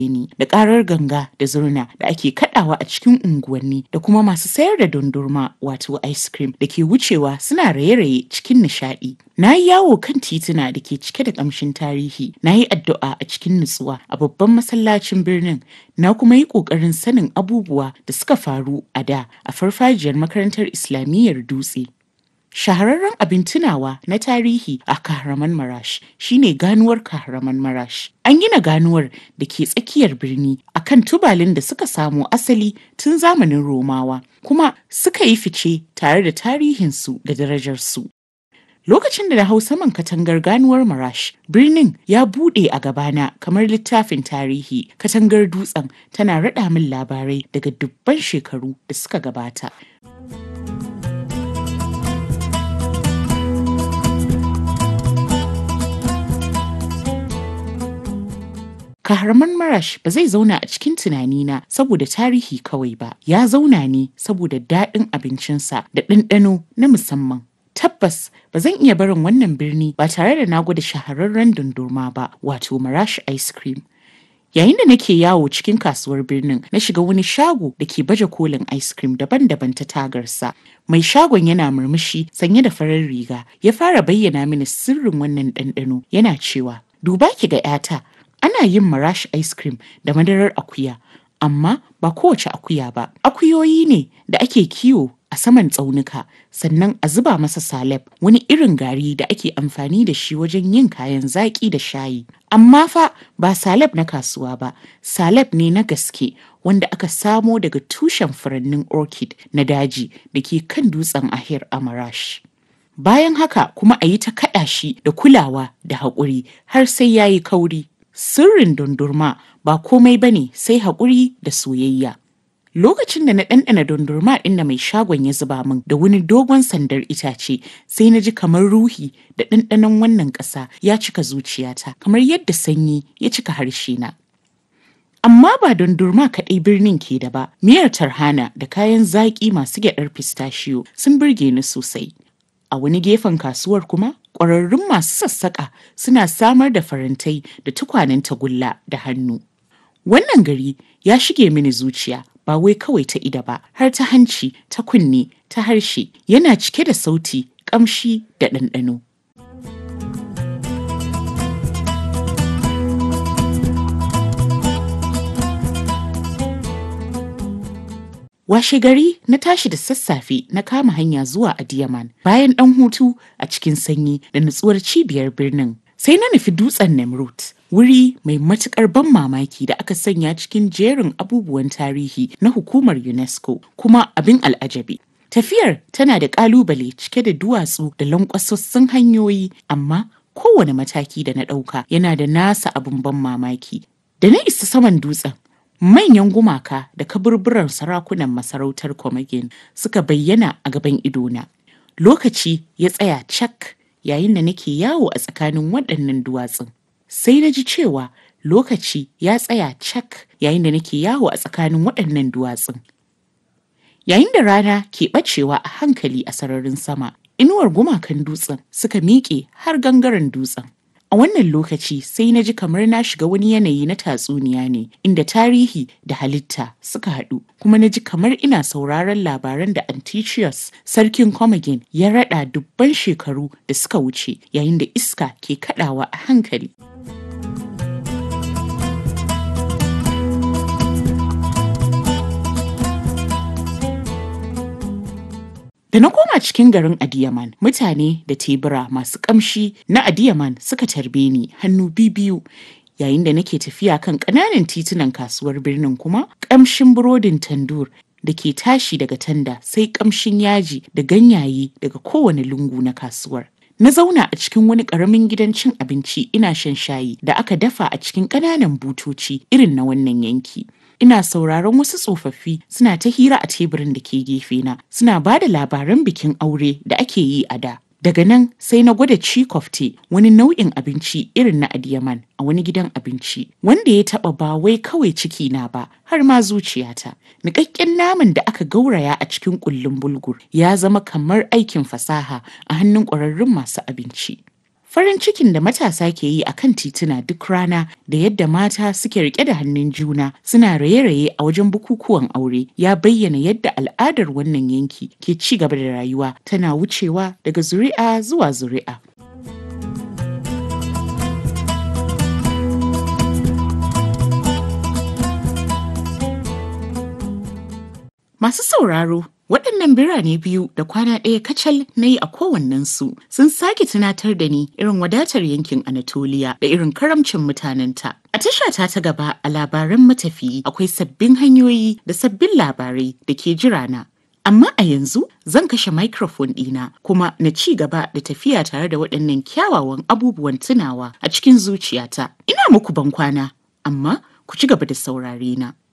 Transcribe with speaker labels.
Speaker 1: ni da karar ganga da zurna da ake kadawa a cikin unguwanni da kuma masu sayar da dondurma wato ice cream da ke wucewa suna raye-raye cikin nishadi. Na yi yawo kan tituna da ke cike da kamshin tarihi, na yi addu'a a cikin nutsuwa a babban masallacin birnin, na kuma yi ƙoƙarin sanin abubuwa da suka faru a da a farfajiyar makarantar Islamiyyar Dutse. Shahararren abin tunawa na tarihi a Kahraman Marash shine ganuwar Kahraman Marash. An gina ganuwar da ke tsakiyar birni a kan tubalin da suka samo asali tun zamanin Romawa, kuma suka yi fice tare da tarihinsu da darajarsu. Lokacin da na hau saman katangar ganuwar Marash, birnin ya buɗe a gabana kamar littafin tarihi. Katangar dutsen tana raɗa min labarai daga dubban shekaru da suka gabata. Kahraman Marash ba zai zauna a cikin tunanina saboda tarihi kawai ba, ya zauna ne saboda daɗin abincinsa da ɗanɗano na musamman. Tabbas ba zan iya barin wannan birni ba tare da na gwada shahararren dundurma ba wato Marash ice cream. Yayin da nake yawo cikin kasuwar birnin na shiga wani shago da ke baje kolin ice cream daban-daban ta tagarsa. Mai shagon yana murmushi sanye da farar riga ya fara bayyana mini sirrin wannan ɗanɗano yana cewa duba ki ga 'yata ana yin marash ice cream da madarar akuya amma ba kowace akuya ba akuyoyi ne da ake kiwo a saman tsaunuka sannan a zuba masa salep wani irin gari da ake amfani da shi wajen yin kayan zaƙi da shayi amma fa ba salep na kasuwa ba salep ne na gaske wanda aka samo daga tushen furannin orchid na daji da ke kan dutsen ahir a marash bayan haka kuma a yi ta kaɗa shi da kulawa da haƙuri har sai ya yi kauri sirrin dundurma ba komai ba ne sai haƙuri da soyayya. Lokacin da na ɗanɗana dundurma ɗin da mai shagon ya zuba min da wani dogon sandar itace sai na ji kamar ruhi da ɗanɗanon wannan ƙasa ya cika zuciyata kamar yadda sanyi ya cika harshe na. Amma ba dundurma kaɗai birnin ke da ba, miyar tarhana da kayan zaƙi masu gyaɗar pistachio sun burge ni sosai. A wani gefen kasuwar kuma ƙwararrun masu sassaƙa suna samar da farantai da tukwanen tagulla da hannu. Wannan gari ya shige mini zuciya ba wai kawai ta ida ba har ta hanci ta kunne ta harshe yana cike da sauti ƙamshi da ɗanɗano. Washe gari na tashi da sassafe na kama hanya zuwa Adiyaman bayan ɗan hutu a cikin sanyi da nutsuwar cibiyar birnin. Sai na nufi dutsen Nemrut, wuri mai matukar ban mamaki da aka sanya cikin jerin abubuwan tarihi na hukumar UNESCO kuma abin al'ajabi. Tafiyar tana da ƙalubale cike da duwatsu da lankwasassun hanyoyi amma kowane mataki da na ɗauka yana da nasa abin ban mamaki. Da na isa saman dutsen manyan gumaka da kaburburan sarakunan masarautar Komagin suka bayyana a gaban idona. Lokaci ya tsaya cak yayin da nake yawo a tsakanin waɗannan duwatsun. Sai na ji cewa lokaci ya tsaya cak yayin da nake yawo a tsakanin waɗannan duwatsun. Yayin da rana ke ɓacewa a hankali a sararin sama, inuwar gumakan dutsen suka miƙe har gangaren dutsen. A wannan lokaci sai na ji kamar na shiga wani yanayi na tatsuniya ne inda tarihi da halitta suka haɗu kuma na ji kamar ina sauraron labaran da Antiochus sarkin Commagene ya raɗa dubban shekaru da suka wuce yayin da iska ke kaɗawa a hankali. Da na koma cikin garin Adiyaman, mutane da tebura masu kamshi na Adiyaman suka tarbe ni hannu biyu yayin da nake tafiya kan ƙananan titunan kasuwar birnin kuma ƙamshin burodin tandur da ke tashi daga tanda sai ƙamshin yaji da ganyaye daga kowane lungu na kasuwar. Na zauna a cikin wani ƙaramin gidan cin abinci ina shan shayi da aka dafa a cikin ƙananan butoci irin na wannan yanki. ina sauraron wasu tsofaffi suna ta hira a teburin da ke gefe na suna ba da labaran bikin aure da ake yi a da daga nan sai na gwada cikofte wani nau'in abinci irin na adiyaman a wani gidan abinci wanda ya taba ba wai kawai ciki na ba har ma zuciyata niƙaƙƙen naman da aka gauraya a cikin ƙullun bulgur ya zama kamar aikin fasaha a hannun ƙwararrun masu abinci Farin cikin da matasa ke yi a kan tituna duk rana da yadda mata suke rike da hannun juna suna raye-raye a wajen bukukuwan aure ya bayyana yadda al'adar wannan yanki ke ci gaba da rayuwa tana wucewa daga zuri'a zuwa zuri'a. Masu sauraro Waɗannan birane biyu da kwana ɗaya kacal na yi a kowannensu sun sake tunatar da ni irin wadatar yankin Anatoliya da irin karamcin mutanenta. A tashata ta gaba a labaran matafiyi akwai sabbin hanyoyi da sabbin labarai da ke jirana. Amma a yanzu zan kashe microphone ɗina kuma na ci gaba da tafiya tare da waɗannan kyawawan abubuwan tunawa a cikin zuciyata. Ina muku bankwana, amma ku ci gaba da saurare na.